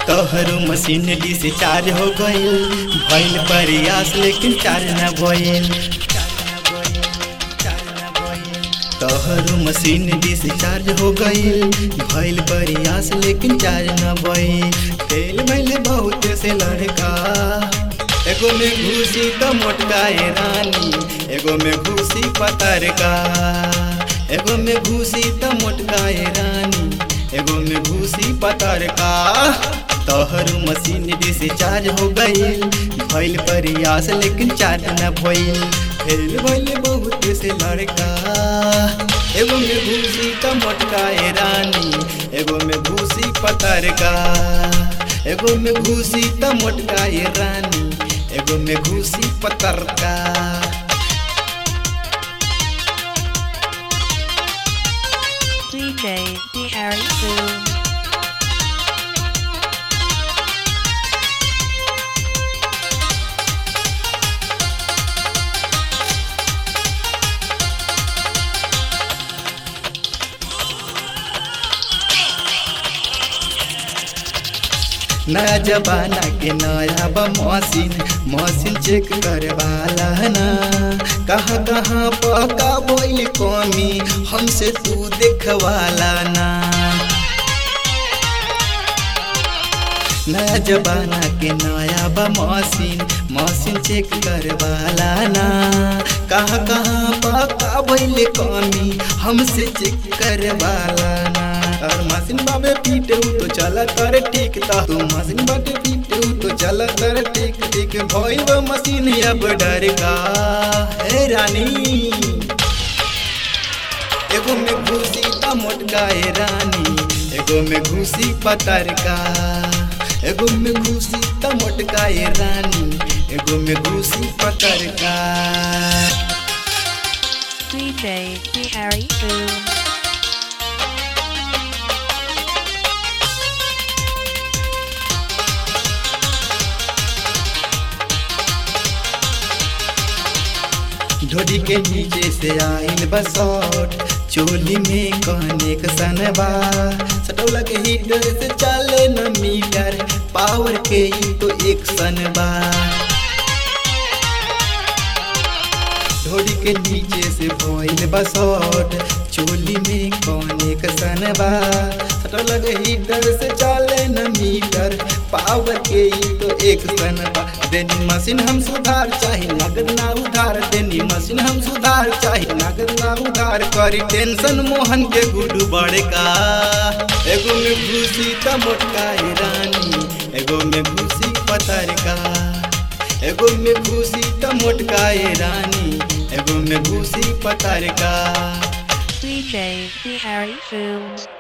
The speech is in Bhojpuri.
तोहरो मशीन डिस्चार्ज हो गईल भइल प्रयास लेकिन चार्ज न भइल तोहरो मशीन डिस्चार्ज हो गईल भइल प्रयास लेकिन चार्ज न भइल फेल भइल बहुत से लड़का एगो में घुसी तो मोटका ए रानी एगो में घुसी पतरका एगो में घुसी तो मोटका ए रानी एगो में घुसी पतरका तोहरो मशीन डिस्चार्ज हो गईल भइल प्रयास लेकिन चार्ज न भइल फेल भइल बहुत से लड़का एगो में घुसी तो मोटका ए रानी एगो में घुसी पतरका एगो में घुसी तो मोटका ए रानी एगो में घुसी पतरका DJ D Harry Boom. नया जमाना के नया बा मशीन मशीन चेक करे वाला ना कहाँ कहाँ पका बोल कमी हमसे तू देखवाला ना नया जमाना के नया बा मशीन मशीन चेक करे वाला ना कहाँ कहाँ पका बोल कमी हमसे चेक करे वाला ना और मशीन बाबे पीटे तो चला कर ठीक ता तू मशीन बाटे पीटे तो चला कर ठीक ठीक भइल बा मशीन अब डर का हे रानी एगो में घुसी ता मोटका ए रानी एगो में घुसी पतरका एगो में घुसी ता मोटका ए रानी एगो में घुसी पतरका DJ D Harry Boom. ढोडी के नीचे से आइल बसौट चोली में कहने का सनबा सटौला के हीटर से चले न मीटर पावर के ही तो एक सनबा ढोडी के नीचे से भइल बसौट चोली में कहने का सनबा सटौला के हीटर से चले न मीटर पावर के ही तो एक सनबा देनी मशीन हम सुधार चाहे नगद ना उधार देनी मशीन हम सुधार चाहे नगद ना उधार करी टेंशन मोहन के गुडू बड़का एगो में घुसी त मोटका ए रानी एगो में घुसी पतरका एगो में घुसी त मोटका ए रानी एगो में घुसी पतरका DJ D Harry Boom.